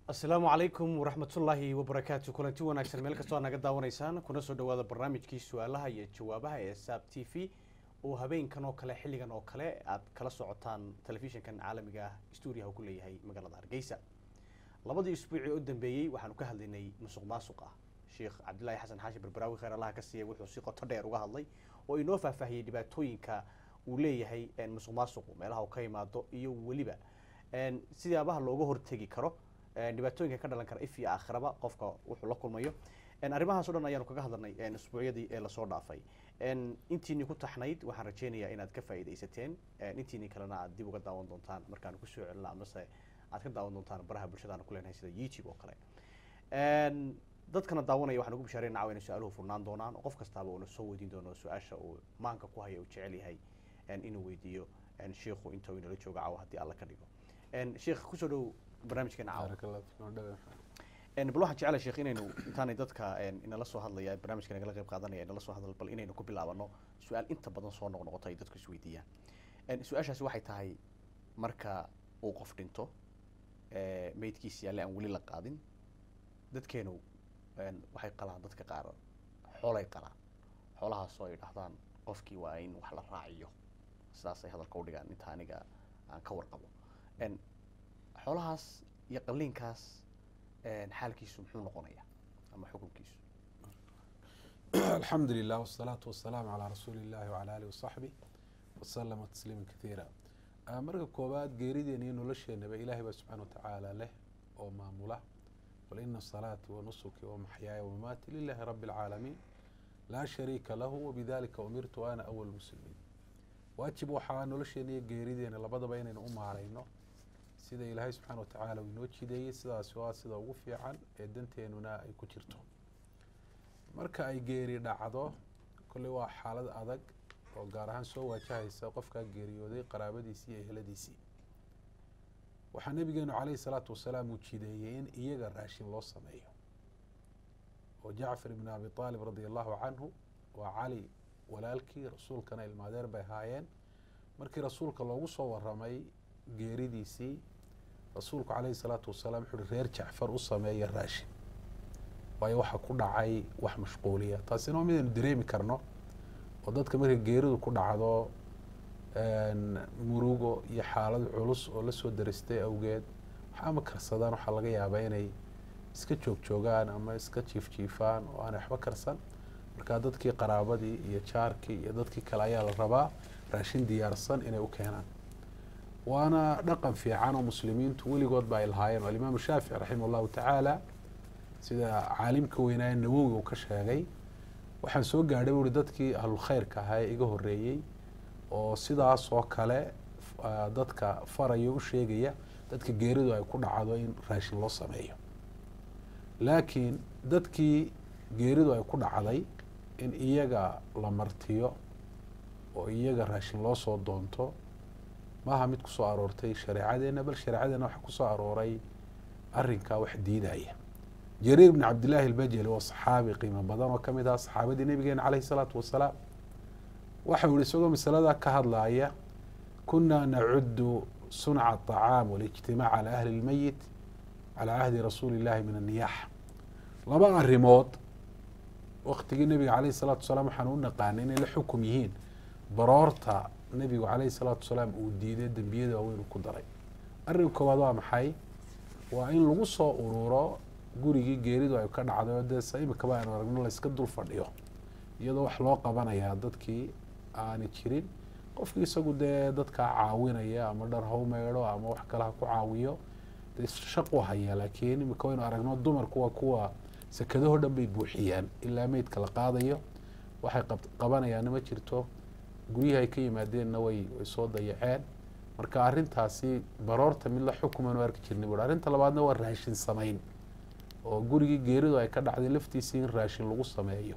asalaamu calaykum waraxmatullaahi wabarakaatu kulanti wanaagsan meel kastoo aad naga daawanaysaan kuna soo dhawaada barnaamijkii su-aalaha iyo jawaabaha ee saab t v oo habeenkan oo kale xilligan oo kale aad kala socotaan telefishinkan caalamiga ah stuudiyaha uu ku leeyahay magaalada hargeysa labadii isbuucii u dambeeyey waxaanu ka hadlaynay musuq maasuq ah sheekh cabdilaahi xasan xaashi barbaraawi khayr allaha ka siiyay wuxuu si qoto dheer uga hadlay oo inoo faahfaahiyey dhibaatooyinka uu leeyahay musuq maasuqu meelaha uu ka imaado iyo weliba sidaabaha looga hortegi karo dhibaatooyinka ka dhalan kara if iyo aakhiraba qofka wuxuu la kulmayo arrimahaas o dhan ayaanu kaga hadlanay isbuucyadii ee lasoo dhaafay intiini ku taxnayd waxaan rajeynayaa inaad ka faa'iidaysateen intiini kalena aad dib uga daawan doontaan markaanu kusoo celina amase aad ka daawan doontaan baraha bulshada aanu ku leenahay sida youtube oo kale dadkana daawanaya waxaan ugu bishaareyna caawa inay su-aaluhu furnaan doonaan oo qof kastaaba uuna soo weydiin doono su-aasha uu maanka ku haya uu jecel yahay inuu weydiiyo sheikhu inta uu inala joogo caawa haddii alla ka dhigo sheikh kusoo dhow barnaamijkeena caawa bal waxaan jecelahay sheekh inaynu intaanay dadka inala soo hadlaya barnaamijka nagala qayb qaadanaya inala soo hadal bal inaynu ku bilaabano su-aal inta badan soo noqnoqoto ay dadku isweydiiyaan su-aashaasi waxay tahay marka uu qof dhinto meydkiisi alle aan weli la qaadin dadkeenu waxay qalaan dadka qaar xoolay qalaan xoolahaasoo ay dhahdaan qofkii waa in wax la raaciyo sidaasay hadalka u dhigaan inta aniga aan ka warqabo xoolahaas iyo qaliinkaas xaalkiisu muxuu noqonaya ama xukunkiisu alxamdu lilah wsalaatu wasalaamu calaa rasuuli illahi wcala alih wasaxbih wasalama tasliima kathiira marka koowaad geerideena iyo nolosheenaba ilaahay baa subxana watacaala leh oo maamula qul ina salaati wanusuki wamaxyaaya wamamaati lilahi rabi اlcaalamiin laa shariika lahu wabidalika umirtu ana awal muslimiin waajib waxaa nolosheena iyo geerideena labadaba inaynu u maarayno sida ilaahay subxaana watacaala uu inoo jideeyey sidaasi waa sida ugu fiican ee danteenuna ay ku jirto marka ay geeri dhacdo kolley waa xaalad adag oo gaar ahaan soo waajahaysa qofkaa geeriyooday qaraabadiisii iyo eheladiisii waxaa nabigeenu caleyhi salaatu wasalaam uu jideeyey in iyaga raashin loo sameeyo oo jacfar ibn abi aalib radia allahu canhu waa cali walaalkii rasuulkana ilmaadeer bay ahaayeen markii rasuulka loogu soo waramay geeridiisii rasuulku caleyhi salaatu wasalaam wuxu uhi reer jacfar u sameeya raashin waayo waxaa ku dhacay wax mashquuliya taasina waa midaynu dareemi karno oo dadka markay geeridu ku dhacdo murugo iyo xaalad culus oo lasoo daristay awgeed waxa ama karsadaan waxaa laga yaabaa inay iska joog joogaan ama iska jiif jiifaan oo aanay waxba karsan markaa dadkii qaraabadii iyo jaarkii iyo dadkii kale ayaa la rabaa raashin diyaarsan inay u keenaan waana dhaqan fiican oo muslimiintu weligood ba ay lahaayeen oo alimaamu shaafici raximah llahu tacaala sida caalimka weynaaye nawowi uu ka sheegay waxaan soo gaadhay buuri dadkii ahlulkhayrka ahaa ee iga horreeyey oo sidaas oo kale dadka faraya u sheegaya dadka geeridu ay ku dhacdo in raashin loo sameeyo laakiin dadkii geeridu ay ku dhacday in iyaga la martiyo oo iyaga raashin loo soo doonto maaha mid kusoo aroortay shareecadeena bal shareecadeena waxaa kusoo arooray arrinkaa wax diidaya jariir bn cabdillaahi albajeli waa saxaabi qiimo badan oo kamid aha saxaabadii nabigeena caleyhi salaatu wasalaam waxau yihi isagoo masaladaa ka hadlaaya kunaa nacudu sunca aطacaam walijtimaac cala ahli lmeyit calaa cahdi rasuuli illahi min anniyaxa laba arrimood waktigii nabiga caleyhi salaatu wasalaam waxaan u naqaanay inay la xukum yihiin baroorta nabigu caleyhi salaatu wasalaam uu diiday dembiyada waaweyn uu ku daray arrin koowaad waa maxay waa in lagu soo ururo gurigii geeridu ay ka dhacday oo dee se imikaba aynu aragno layska dul fadhiyo iyadoo wax loo qabanayaa dadkii aani jirin qofkii isagu dee dadkaa caawinaya ama dhar haw meydho ama wax kale ha ku caawiyo dee shaqu haya laakiin imika waynu aragno dumarku waa kuwa sekadaho dhan bay buuxiyaan ilaa meydka la qaadayo waxay qabanayaanna ma jirto guryahi ay ka yimaadeenna way way soo dayaceen marka arrintaasi baroorta mid la xukumaynu arki jirnay buui arrinta labaadna waa raashin samayn oo gurigii geeridu ay ka dhacday laftiisii in raashin lagu sameeyo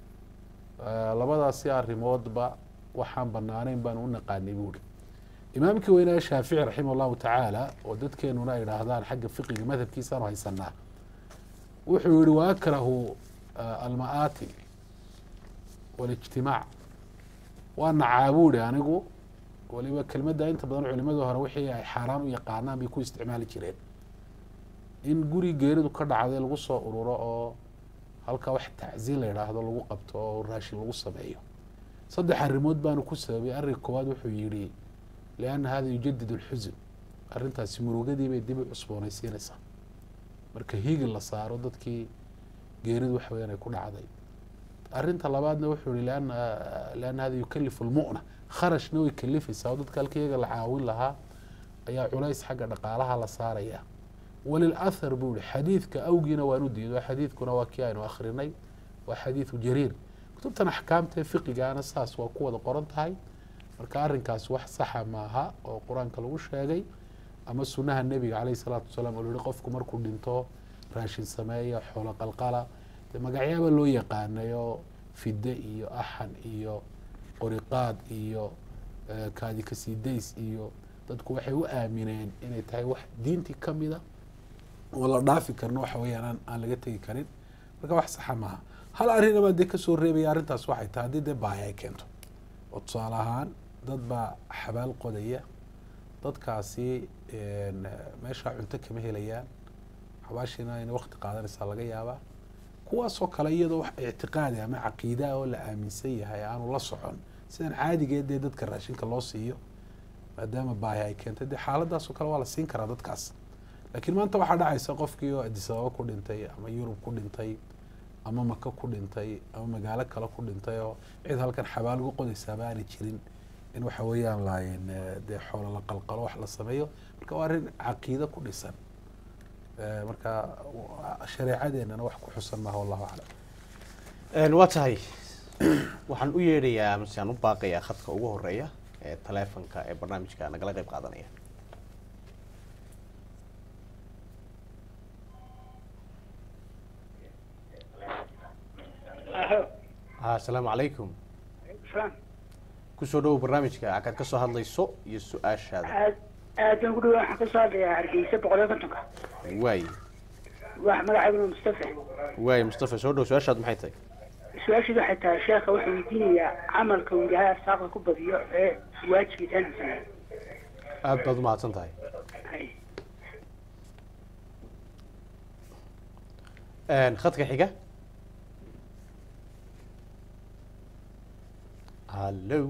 labadaasi arrimoodba waxaan banaaneyn baanu u naqaanay buuri imaamkii weynaa shaafici raximah llahu tacaala oo dadkeenuna ay idhaahdaan xagga fiqiga madhabkiisaanu haysanaa wuxuu yihi wa akrahu alma'aati walijtimaac waa nacaabuuri anigu waliba kelmadda inta badan culimadu hore wixii ay xaaraan u yaqaanaan bay ku isticmaali jireen in guri geeridu ka dhacday lagu soo ururo oo halkaa wax tacsiin la yidhaahdo lagu qabto oo raashin lagu sameeyo saddex arrimood baanu ku sababay arrinka koowaad wuxuu yidhi lianna hada yujadid alxusun arrintaasi murugadii bay dib u cusboonaysiinaysaa marka hiigi la saaro dadkii geeridu waxa weyaan ay ku dhacday arrinta labaadna wuxuu yihi lianna lianna hada yukalifu lmu'na kharashna way kalifaysaa oo dadka halka iyaga la caawin lahaa ayaa culays xagga dhaqaalaha la saaraya walilahar buu yihi xadiidka awgiina waan u diido xadiidkuna waa kii aynu akrinay waa xadiidu jariir kutubtan axkaamta ee fiqigaana saas waa ku wada qoran tahay marka arrinkaas wax saxa maaha oo qur-aanka lagu sheegay ama sunaha nebiga caleyhi salaatu wasalaam oo yihi qofku markuu dhinto raashin sameeya xoolo qalqala dee magacyaaba loo yaqaanayo fide iyo axan iyo qoriqaad iyo kaadi kasiidays iyo dadku waxay u aamineen inay tahay wax diintii ka mida oo la dhaafi karno waxa weeyaan aan aan laga tegi karin marka wax saxa maaha hal arrina baan dee kasoo reebaya arrintaas waxay tahay haddii dee baahi ay keento oo tusaale ahaan dad baa xabaal qodaya dadkaasi meeshaa cunto kama helayaan xabaashiina inay wakti qaadanaysaa laga yaabaa kuwaasoo kale iyadoo wax ictiqaadi ama caqiidaa oo la aaminsan yahay aanu la socon sidan caadigeed dee dadka raashinka loo siiyo maadaama baahi ay keentay dee xaaladaasoo kale waa la siin karaa dadkaas laakiin maanta waxaa dhacaysa qofkii oo adisababa ku dhintay ama yurub ku dhintay ama maka ku dhintay ama magaalo kale ku dhintay oo cid halkan xabaal ugu qodaysaaba aanay jirin in waxa weeyaan laayen dee xoolo la qalqalo wax la sameeyo marka waa arrin caqiide ku dhisan marka shareecadeenana wax ku xusan maaha wallahu aclam waa tahay waxaan u yeedhayaa mase aan u baaqayaa khadka ugu horeeya ee taleefonka ee barnaamijka nagala qeyb qaadanaya asalaamu calaykum kusoo dhawow barnaamijka akaad ka soo hadlayso iyo su-aashaada aad aad baan ku dhawa waxaan kasoo hadlayaa hargeysa boqol iyo kontonka waay wax magacayguna mustafa waay mustafa soo dhow su-aashaad maxay tahay su-aashiidu waxay tahay sheekha wuxuu weydiinayaa camalka uu ilaahay arsaaqda ku badiyo ee waajibkiisa inuu sameeyo aad baad umahadsan tahay hay khadka xiga hallo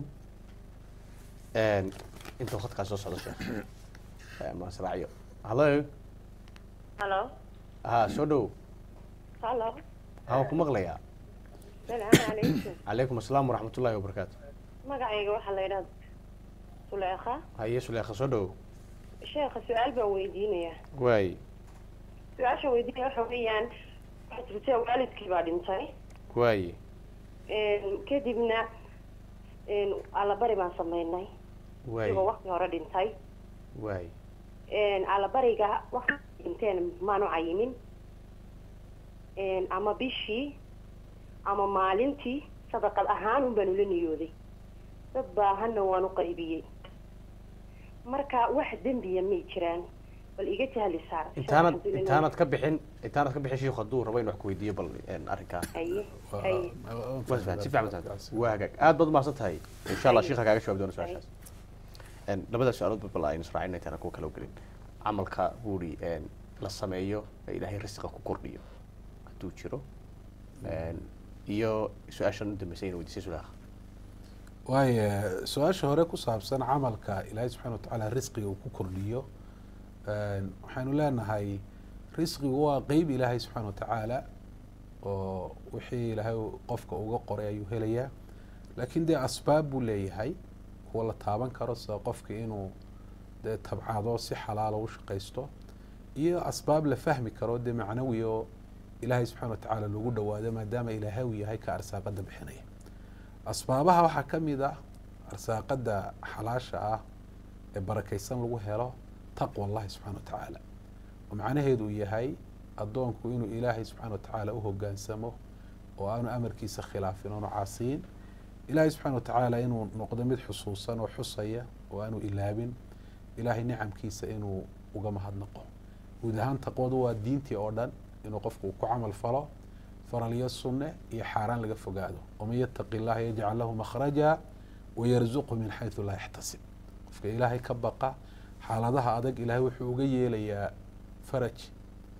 intuu khadkaas soo socdo sheekh masracyo hallo halo ha soo dhow halo ha waan ku maqlayaa salaamu calaykum calaykum asalaam waraxmat ullahi wabarakaatu magacayga waxaa la yidhahda suleekha haye suleekha soo dhow sheekha su-aal baan weydiinayaa waay su-aasha weydiinaya waxa weeyaan waxaa jirta waalidkii baa dhintay waay kadibna allabari baan sameynay waay isagoo wakti hore dhintay waay allabariga wakti dhinteen maanu cayimin ama bishii ama maalintii sadaqad ahaan un baan ula niyooday dad baahanna waan u qaybiyey marka wax dembiya may jiraan bal iga jahli saar intaanad intaanad ka bixin intaanad ka bixin shiikhu hadduu rabo in wax ku weydiiyo bal arrinkaa haye haye waa fahan si fiican fahan waa hagaag aad baad umahadsan tahay insha allah shiikha kaaga jawaab doona su-aashaas labada su-aalood bal aynu israacin intaana kuwa kala gelin camalka buuri la sameeyo ee ilaahay risqa ku kordhiyo hadduu jiro iyo su-aashan u dambeysay in weydiisay sulaakha waayo su-aasha hore ku saabsan camalka ilaahay subxana watacaala risqiga uu ku kordhiyo waxaynu leenahay risqigu waa qeyb ilaahay subxaana watacaala oo wixii ilaahay qofka uga qoray ayuu helayaa laakiin dee asbaab buu leeyahay kuwa la taaban karo sida qofka inuu dee tabcado si xalaala u shaqaysto iyo asbaab la fahmi karo dee macnawi oo ilaahay subxana watacaala loogu dhawaado maadaama ilaahay uu yahay ka arsaaqada bixinaya asbaabaha waxaa ka mid ah arsaaqada xalaasha ah ee barakaysan lagu helo taqwa allahi subxana wa tacaala oo macnaheedu uu yahay addoonku inuu ilaahay subxana wa tacaala u hogaansamo oo aanu amarkiisa khilaafin oonu caasiyin ilaahay subxana wa tacaala inuu noqdo mid xusuusan oo xusaya oo aanu ilaabin ilaahay nicamkiisa inuu uga mahadnaqo guud ahaan taqwadu waa diintii oo dhan inuu qofku ku camal falo faralyo sunne iyo xaaraan laga fogaado waman yataqi illaha yajcal lahu makhraja wayarzuqhu min xaysu laa yaxtasib qofka ilaahay ka baqa xaaladaha adag ilaahay wuxuu uga yeelayaa faraj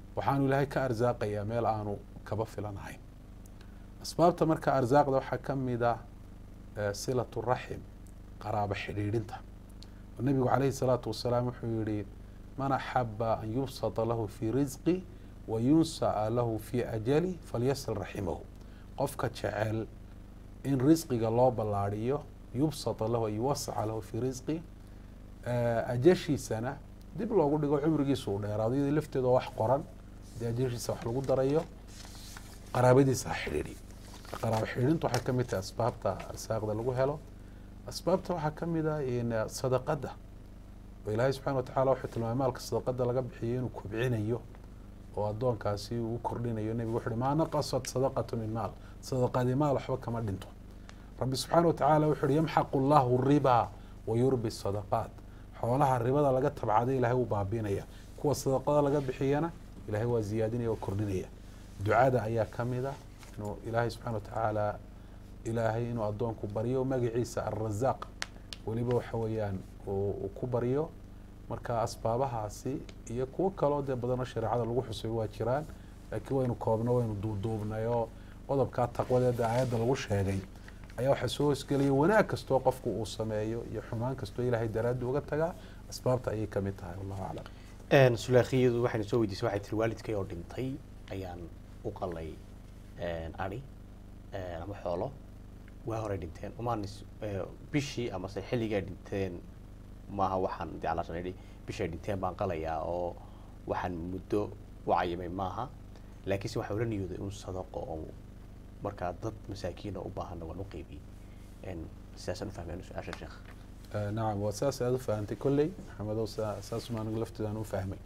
waxaanu ilaahay ka arsaaqayaa meel aanu kaba filanahayn asbaabta marka arsaaqda waxaa ka mid ah silatu raxim qaraabo xidhiidhinta oo nebigu calayhi salaatu wasalaam wuxuu yihi man axaba an yubsata lahu fii risqi wa yunsa'a lahu fii ajali falyasil raximahu qofka jecel in risqiga loo ballaadhiyo yubsata lahu an yuwasaca lahu fii risqi ajashiisana dib loogu dhigo cumrigiisa uu dheeraado iyadoo lafteeda wax qoran dee ajashiisa wax lagu darayo qaraabadiisa ha xidhiidhi qaraabo xidhiidhintu waxay ka mid tahay asbaabta arsaaqda lagu helo asbaabta waxaa ka mid ah sadaqadda oo ilaahay subxana wa tacala wuxuu tilmaamay maalka sadaqada laga bixiyo inuu kobcinayo oo addoonkaasi uu u kordhinayo nebigu wuxu uhi maa naqasat sadaqatu min maal sadaqadii maal waxba kama dhinto rabbi subxaana wa tacaala wuxu uhi yamxaqu llahu ribaa wa yurbi sadaqaat xoolaha ribada laga tabcaday ilahay wuu baabiinaya kuwa sadaqada laga bixiyana ilahay waa ziyaadinaya oo kordhinaya ducada ayaa ka mid a inuu ilaahay subxana wa tacaala ilaahay inuu addoonku baryo magaciisa alrazaaq weliba waxa weeyaan uu ku baryo marka asbaabahaasi iyo kuwo kaloo dee badanoo shareecada lagu xusay waa jiraan laakiin waynu koobno waynu duuduubnay oo qodobkaa taqwadeeda aayadda lagu sheegay ayaa waxaa soo hoosgelaya wanaag kastoo qofku uu sameeyo iyo xumaan kastoo ilaahay daraaddi uga tagaa asbaabta ayay kamid tahay wallahu aclam sulaakiyadu waxayna soo weydiisay waxay tiri waalidkay oo dhintay ayaan u qalay ari ama xoolo waa horay dhinteen umaan bishii amase xilligay dhinteen maaha waxaan de alaashan idhi bishay dhinteen baan qalayaa oo waxaan muddo u cayimay maaha laakiinse waxaa ula niyooday un sadaqo oo markaa dad masaakiina u baahana waan u qeybiyey sidaasaan ufahmeen su-aasha sheekh nacam waa saas aada u fahantay kolley maxamedow saas ma anigu lafteedaan u fahmay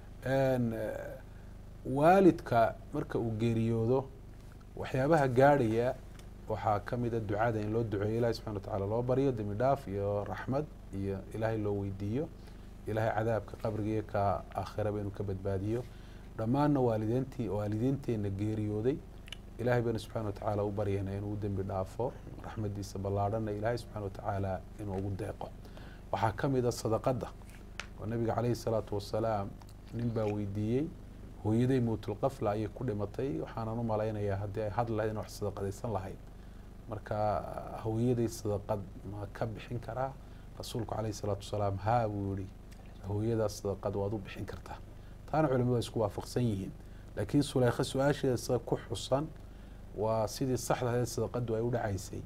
waalidka marka uu geeriyoodo waxyaabaha gaadhaya waxaa ka mida ducada in loo duceeyo ilahi subxana wa tacala loo baryo dembi dhaaf iyo raxmad iyo ilaahay loo weydiiyo ilaahay cadaabka qabriga iyo ka aakhiraba inuu ka badbaadiyo dhammaanna waalideyntii waalidiinteenna geeriyooday ilahay baynu subxana wa tacaala u baryayna inuu u dembi dhaafo raxmadiisa ballaadhanna ilaahay subxana wa tacaala inuu ugu deeqo waxaa ka mid a sadaqadda oo nabiga caleyhi salaatu wasalaam nin baa weydiiyey hooyaday mowtulqafla ayay ku dhimatay waxaanan u malaynayaa haddii ay had lahayd in wax sadaqadaysan lahayd marka hooyaday sadaqad ma ka bixin karaa rasuulku caleyhi salaatu wasalaam haa buu yihi hooyadaas sadaqad waad u bixin kartaa taana culimadu ay isku waafaqsan yihiin laakiin suleykha su-aasheeda sida ku xusan waa sidii saxda ahayd sadaqadu ay u dhacaysay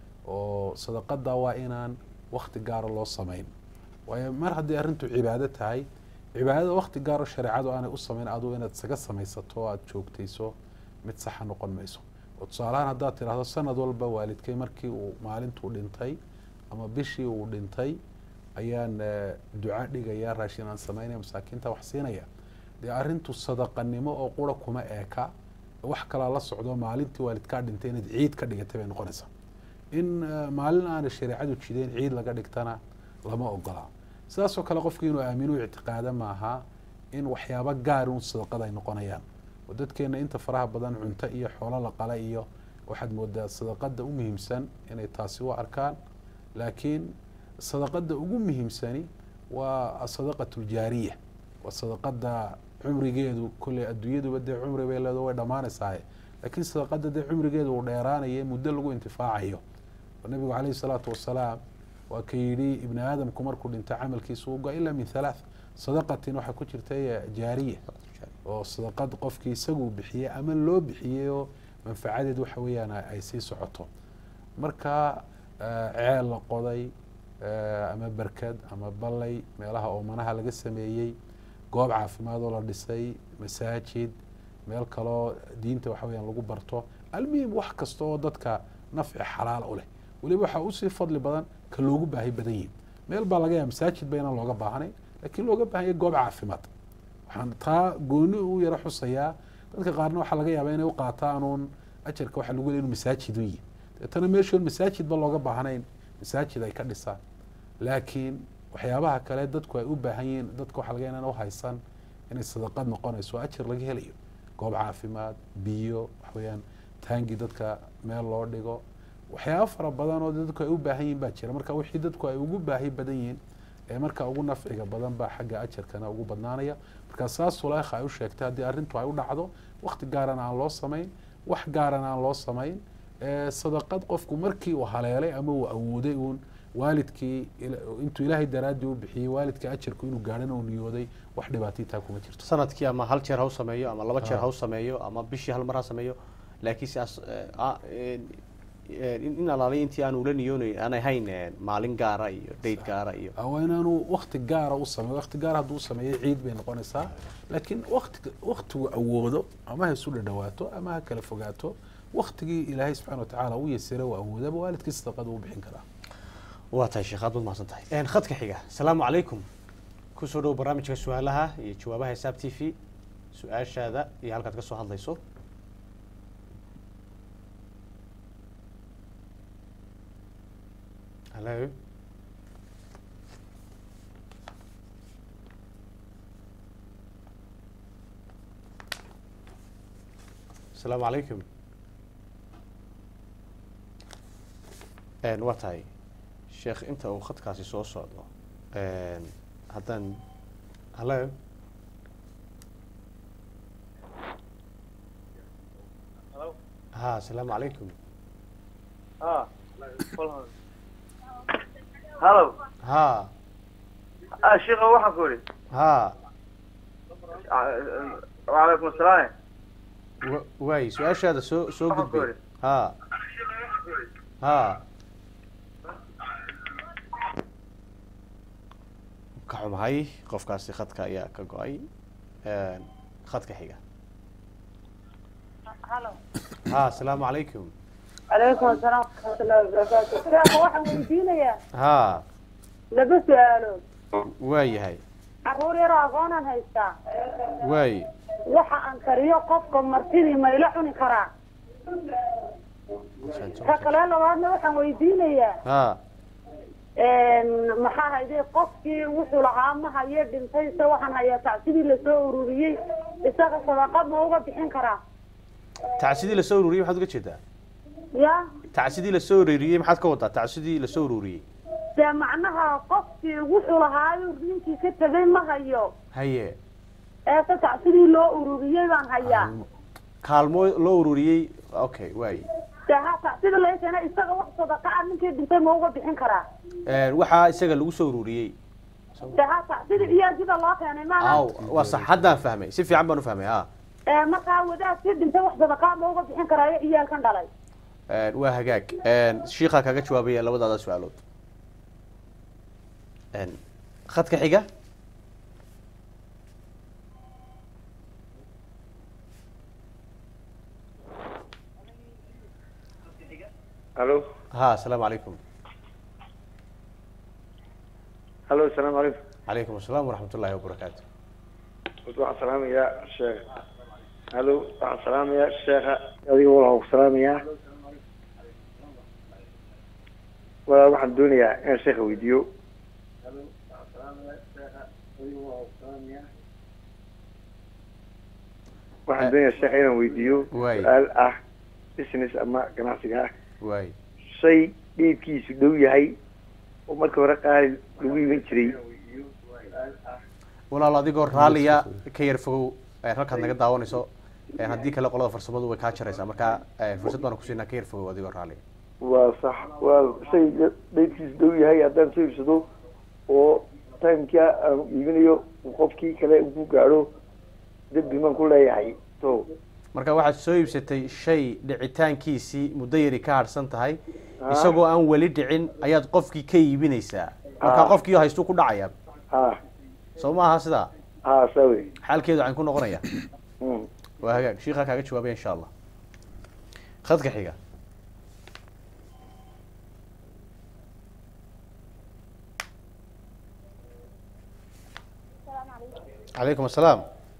oo sadaqada waa inaan wakti gaara loo samayn waayo mar haddii arrintu cibaado tahay cibaadada wakti gaaro shareecadu aanay u samayn aduu inaad isaga samaysato o aada joogtayso mid saxa noqon mayso oo tusaalahaan haddaad tidhaahdo sanad walba waalidkay markii uu maalintuu dhintay ama bishii uu dhintay ayaan duca dhigaya raashin aan samaynaya masaakiinta wax siinaya dee arrintu sadaqanimo oo qura kuma eeka wax kalaa la socdo maalintii waalidkaa dhintay inaad ciid ka dhigatay bay noqonaysaa in maalin aanay shareecadu jideyn ciid laga dhigtana lama ogolaa sidaasoo kale qofkii inuu aaminu ictiqaada maaha in waxyaabo gaar un sadaqada ay noqonayaan oo dadkeena inta faraha badan cunto iyo xoolo la qala iyo waxaad moodaa sadaqada u muhiimsan inay taasi u arkaan laakiin sadaqada ugu muhiimsani waa asadaqatu ljaariya waa sadaqada cumrigeedu kolley adduunyaduba dee cumri bay leedo way dhammaanaysahay laakiin sadaqada dee cumrigeedu uu dheeraanaya muddo lagu intifaacayo oo nabigu caleyhi salaatu wasalaam waa ka yidhi ibni aadamku markuu dhinta camalkiisa uga ilaa min halaath sadaqatin waxaa ku jirta jaariya oo sadaqad qofkii isaguu bixiyey ama loo bixiyey oo manfacadeed waxa weeyaan ay sii socoto marka ceel la qoday ama berkad ama ballay meelaha oomanaha laga sameeyey goob caafimaad oo la dhisay masaajid meel kaloo diinta waxa weyaan lagu barto almuhim wax kasta oo dadka nafci xalaal u leh weliba waxaa usii fadli badan ka loogu baahi badan yihin meel baa laga yaaba masaajid ba inaan looga baahnay lakiin looga baahanya goob caafimaad waxaan taa gooni u yaro xusayaa dadka qaarna waxaa laga yaaba inay u qaataanuun ajarka waxa lagu le inu masaajid u yihin deetana meeshoon masaajid ba looga baahnayn masaajid ay ka dhisaan laakiin waxyaabaha kale dadku ay u baahan yihiin dadka waxa laga inaan uhaysan inay sadaqad noqonayso ajar laga helayo goob caafimaad biyo waxaweyaan taangi dadka meel loo dhigo waxyaaba fara badan oo dadku ay u baahan yihin baa jira marka wixii dadku ay ugu baahi badan yihiin ee marka ugu nafciga badan baa xagga ajarkana ugu badnaanaya marka saas sulaykha ay u sheegtay haddii arrintu ay u dhacdo wakti gaaran aan loo samayn wax gaaran aan loo samayn ee sadaqad qofku markii uu haleelay ama uu awooday uun waalidkii ila- intuu ilaahay daraaddii u bixiyey waalidka ajarku inuu gaadhana uu niyooday wax dhibaatay taa kuma jirto sanadkii ama hal jeer ha u sameeyo ama laba jeer Ah. ha u sameeyo ama bishii hal mar ha sameeyo laakiin siaas in alaaliya intii aan ula niyoonayn aan ahayn eh, maalin gaara iyo date gaara iyo waa inaanu wakti gaara u sameeyo wakti gaar hadduu sameeyo ciid bay noqonaysaa laakiin wakti waktigu awoodo ama ha isu dhadhawaato ama ha kala fogaato waktigii ilaahay subxana watacaala u yasira u awoodaba waalidkii sadaqada u bixin karaa waa tahay sheekh aad baad mahadsan tahay khadka xiga asalaamu calaykum kusoo dhow barnaamijka su-aalaha iyo jawaabaha hisaab t v su-aashaada iyo halkaad ka soo hadlayso halo asalaamu calaykum waa tahay sheekh inta uu khadkaasi soo socdo haddaan halo ha asalaamu calaykum Ah. Hello. ha Ah, sheekha waxaan ku idhi. ha Waalaikum asalaam. wa- waay su-aashaada soo soo Waxaan ku gudbay idhi. ha ha ka xumahay qofkaasi khadka ayaa ka go-ay khadka xiga ha asalaamu calaykum calaykum asalaam waraxmatullahi wabarakaatu sheekha waxaan weydiinayaa ha laba su-aalood waayahay carruur yaroo aqoonaan haystaa waay waxa aan kariyo qofka martidii ma ila cuni karaa ka kale labaadna waxaan weydiinayaa ha maxaa hayday qofkii wuxuu lahaa ma hayo dhintay se waxaan hayaa tacsidii lasoo ururiyey isaga sadaqa ma uga bixin karaa tacsidii lasoo ururiyey maxaad uga jeedaa ya tacsidii lasoo ururiyey maxaad ka wadaa tacsidii lasoo ururiyey dee macnaha qofkii wuxuu lahaayo ninkii ka tegay ma hayo haye eese tacsidii loo ururiyey baan hayaa kaalmo loo ururiyey okay waay dee ha tacsida laga keena isaga wax sadaqa ah ninkii dhintay ma uga bixin karaa waxaa isaga lagu soo ururiyey dee ha tacsida iyaajida loo keenay maaha aw waa sax haddaan fahmay si fiican baan u fahmay ha ee markaa wadaadkii dhintay wax sadaqa ma uga bixin karaayo iyaalkan dhalay waa hagaag shiikaa kaga jawaabaya labadaada su-aalood khadka xiga Hello. ha asalaamu calaykum Hello, assalaamu calaykum. calaykum asalaam waraxmat ullahi wabarakaatu Waxaan salaamayaa sheekh. Hello, waxaan salaamayaa sheekha. Adiga waxaan ku salaamayaa. Waa waxaan doonayaa inaan sheekha weydiiyo. Waxaan doonayaa sheekha inaan weydiiyo Waay. su-aal ah business ama ganacsiga ah waay shay dhiibkiisu dhow yahay oo markii hore qaali lagu iibin jiray walaal adigoo raalliya ka yar fogow halkaad naga daawanayso haddii kale qolada farsamadu way kaa jaraysaa marka fursad baan kusiinaa ka yar fogow adigoo raalliya waa sax waa shay dhaydkiisu dhow yahay haddaan soo iibsado oo timeka aan iibinayo qofkii kale uu ku gaadho dembi maan ku leeyahay so marka waxaad soo iibsatay shay dhicitaankiisii muddo yari ka harsan tahay Ah. isagoo aan weli dhicin ayaad qofkii ka iibinaysaa marka Ah. qofkii haystuu ku dhacaya ha soo maaha sidaa ha saa wey xaalkeedu waxaan ku noqonaya Mm. waa hagaag shiikaa kaaga jawaabaya insha allah khadka xiga calaykum asalaam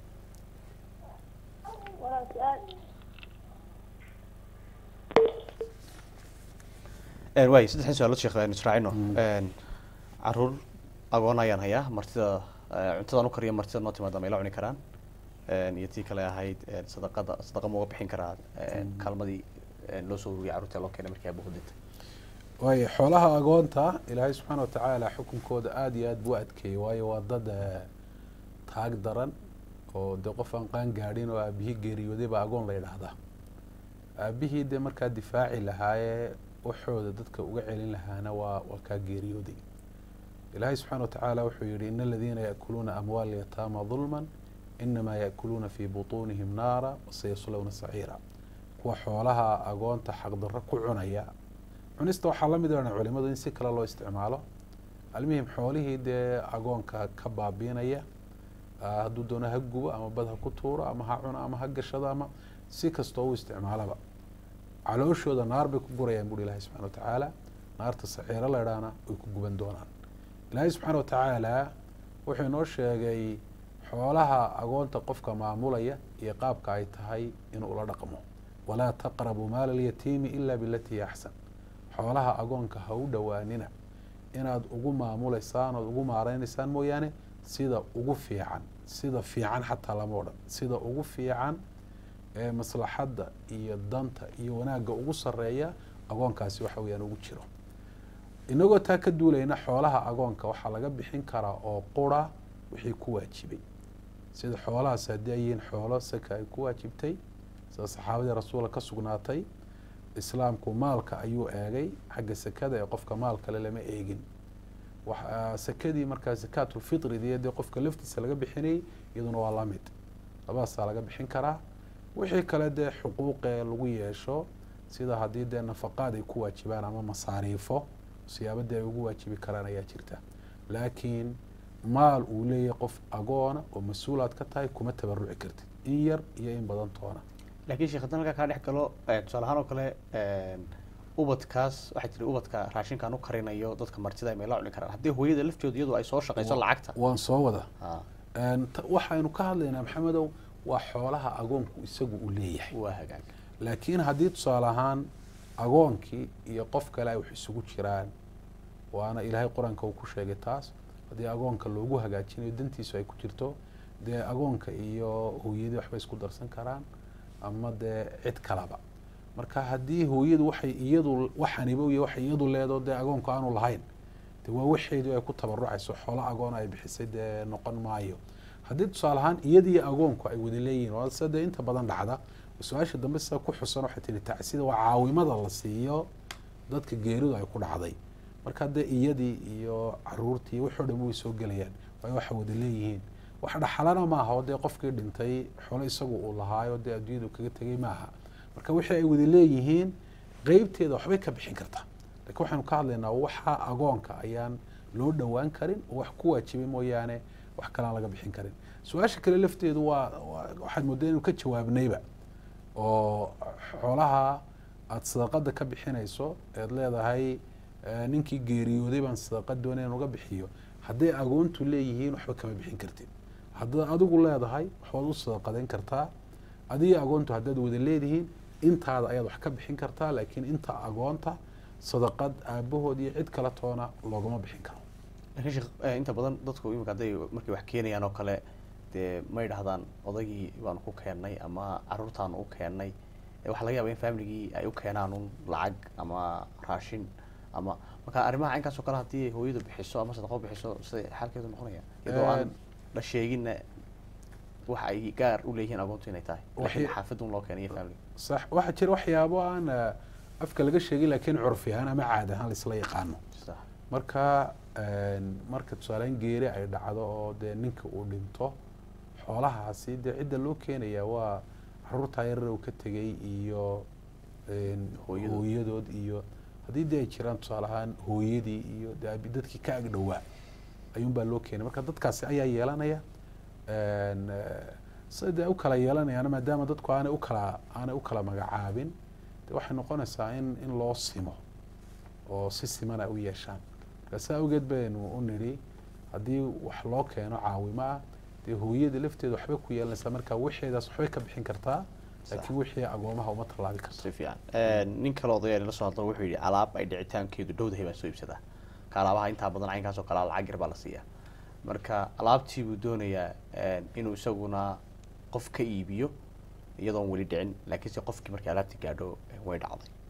waay saddexdan su-aalood sheekh aynu israacino caruur agoon ayaan hayaa martida eh, cuntadan u kariya martida noo timaada ma ila cuni karaan iyo tii kale ahayd eh, sadaqada sadaqa ma uga bixin karaa eh, kaalmadii eh, loo soo ururiyay carruurta loo keenay markii abuhu dhintay waayo xoolaha agoonta ilaahay subxaana watacaala xukunkooda aada iyo aada buu adkeeyey waayo waa dad eh, taag daran oo dee qof aan qaan gaadhin oo aabihii geeriyooday baa agoon la yidhaahdaa aabihii dee markaa difaaci lahaayee waxooda dadka uga celin lahaana waa waa kaa geeriyooday ilaahay subxaana watacaala wuxuu yihi ina aladiina yaakuluuna amwaal yataama dulman inamaa yaakuluuna fii butuunihim naara wasayaslowna saciira kuwa xoolaha agoonta xaqdarro ku cunaya cunista waxaa la mid ah culimadu in si kale loo isticmaalo almuhim xoolihii dee agoonka ka baabiinaya ah, hadduu doono ha gubo ama bad ha ku tuuro ama ha cuno ama ha gashado ama si kastoo u isticmaalaba calooshooda naar bay ku gurayaan buuri ilaahay subxana watacaala naarta saciiro la idhaana way ku guban doonaan ilaahay subxaana watacaala wuxuu inoo sheegay xoolaha agoonta qofka maamulaya iyo qaabka ay tahay inuu ula dhaqmo walaa taqrabu maala alyatiimi ila bilatii hiya axsan xoolaha agoonka ha u dhowaanina inaad ugu maamulaysaan ood ugu maareynaysaan mooyaane sida ugu fiican sida fiican xataa lama odhan sida ugu fiican ee maslaxadda iyo danta iyo wanaagga ugu sareeya agoonkaasi waxa weeyaan ugu jiro inagoo taa ka duulayna xoolaha agoonka waxaa laga bixin karaa oo qura wixii ku waajibay sida xoolahaas haddii ay yihiin xoolo saka ay ku waajibtay sida saxaabadii rasuulka ka sugnaatay islaamku maalka ayuu eegay xagga sekada ee qofka maal kale lama eegin wax- sekadii markaa zakaatulfitridii dee qofka laftiisa laga bixinayay iyaduna waa la mid labadaasaa laga bixin karaa wixii kale dee xuquuqee lagu yeesho sida haddii dee nafaqaad ay ku waajibaan ama masaariifo siyaabadii ay ugu waajibi karaan ayaa jirta laakiin maal uu leeyahay qof agoona oo mas-uulaad ka tahay kuma tabaruci kartid in yar iyo in badan toona laakiin sheekh haddaan halkaa kaa dhex galo eh, tusaale ahaan oo kale eh, ubadkaas waxaa jira ubadka raashinkaan u karinayo dadka martida ay meela cuni karaan haddii hooyada laftooda iyadu ay soo shaqayso lacagta waan soo wada Ah, Een, ta- waxaynu ka hadlaynaa maxamedow waa xoolaha agoonku isagu uu leeyahay waa hagaag laakiin haddii tusaale ahaan agoonkii iyo qof kale ay wax isugu jiraan waana ilaahay qur-aanka uu ku sheegay taas haddii agoonka loogu hagaajinayo dantiisu ay ku jirto dee agoonka iyo hooyadii waxbay isku darsan karaan ama dee cid kalaba marka haddii hooyadu waxay iyadu waxaniba iyo waxay iyadu leedo dee agoonku aanu lahayn de waa waxeedu ay ku tabarucayso xoolo agoon ay bixisay dee noqon maayo haddii tusaale ahaan iyadii agoonku ay wada leeyihiin waa sida dee inta badan dhacda su-aasha dambe sida ku xusan waxay tihi tacsida waa caawimada la siiyo dadka geeridu ay ku dhacday marka dee iyadii iyo caruurtii waxoo dhan way soo gelayaan waayo waxa wada leeyihiin wax dhaxalana maaha oo dee qofkii dhintay xoolo isagu uu lahaayo dee adduunyadu kaga tegay maaha marka wixii ay wada leeyihiin qeybteeda waxbay ka bixin kartaa laakiin waxaynu ka hadlaynaa waxa agoonka ayaan loo dhowaan karin oo wax ku waajibay mooyaane wax kalaan laga bixin karin su-aasha kale lafteedu waa waa- waxaad mooddaa inuu ka jawaabnayba oo xoolaha aada sadaqada ka bixinayso eed leedahay eh, ninkii geeriyooday baan sadaqa doonay inaan uga bixiyo hadday agoontu leeyihiin waxba kama bixin kartid haddaad adigu leedahay waxbaad u sadaqadayn kartaa adiga agoontu haddaad wada leedihiin intaada ayaad wax ka bixin kartaa laakiin inta agoonta sadaqad aabahood iyo cid kala toona loogama bixin karo laakiin sheekh eh, inta badan dadku imika hadday markay wax keenayaan oo kale dee may dhahdaan odaygii baanu ku keennay ama caruurtaanu u keennay Eh, waxaa laga yaaba in familigii ay u keenaan un lacag ama raashin ama marka arrimaha caynkaas oo kale haddii hooyadu bixiso ama sadaqo bixiso siday xaalkeedu noqonaya iyadoo aan Een, la sheeginna waxa ay gaar u leeyihiin agoontu inay tahay laakiin Waxay- xaafadun loo keenay iyo family sax waxaa jira waxyaabo aan eh, afka laga sheegin laakiin curfi ahaan ama caad ahaan laisla yaqaano sax marka een, marka tusaaleyn geeri ay dhacdo oo dee ninka uu dhinto xoolahaasi dee cidda loo keenaya waa caruurtaa yarar uu ka tegay iyo een, Hooyadood. hooyadood iyo haddii dee ay jiraan tusaale ahaan hooyadii iyo dee abi- dadkii ka ag dhowaa ayuunbaa loo keenay marka dadkaasi ayaa yeelanaya een, eh, sida dee u kala yeelanayaana maadaama dadku aanay u kala aanay u kala magacaabin de waxay noqonaysaa in in loo simo oo si siman ay u yeeshaan marka saa awgeed baynu u nidhi haddii wax loo keeno caawimo ah dee hooyada lafteeda waxbay ku yeelanaysaa marka wixeedaas waxbay ka bixin kartaa laakiin wixii agoomaha uma tallaabi karto si fiican nin kale odayaa nala soo hadlo wuxuu yidhi alaab ay dhicitaankeedu dhowdahay baan soo iibsadaa ka alaabaha intaa badan caynkaas oo kale lacag yar baa la siiyaa marka alaabtii buu doonayaa inuu isaguna qof ka iibiyo iyadoon weli dhicin laakiinse qofkii markii alaabtii gaadho way dhacday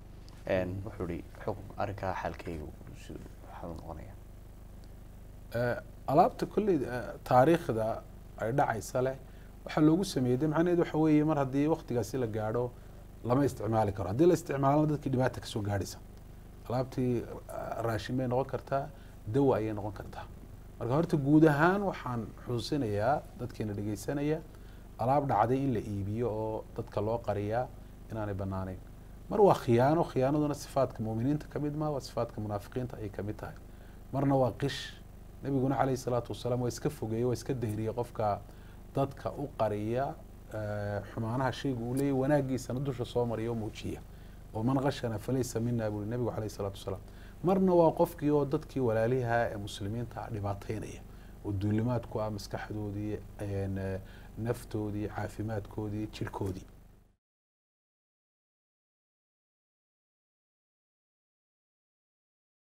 Een, wuxuu ihi xukun arrinkaa xalkaygu siduu waxaa u noqonaya Eh, alaabta kolley eh, taariikhda ay dhacaysa leh waxaa loogu sameeyey de macnaheed waxa weeye mar haddii waktigaasi la gaadho lama isticmaali karo haddii la isticmaalana dadkii dhibaata kasoo gaadhaysa alaabtii eh, raashin bay noqon kartaa dawa ayay noqon kartaa marka horta guud ahaan waxaan xusuusinayaa dadkeena dhegeysanaya alaab dhacday in la iibiyo oo dadka loo qariyaa inaanay banaaneyn mar waa khiyaano khiyaanaduna sifaadka muuminiinta ka mid maa waa sifaadka munaafiqiinta ayay kamid tahay marna waa qish nabiguna calayhi salaatu wasalaam waa iska fogeeyey waa iska dahriyey qofka dadka u qariya eh, xumaanaha shayga uu leeyahy wanaagiisana dusha soo mariya oo muujiya oo man qashana falaysa mina buri nabigu calayhi salaatu wasalaam marna waa qofkii oo dadkii walaaliha ee muslimiinta ah dhibaateynaya oo duulimaad ku ah maskaxdoodii een, eh, naftoodii caafimaadkoodii jirkoodii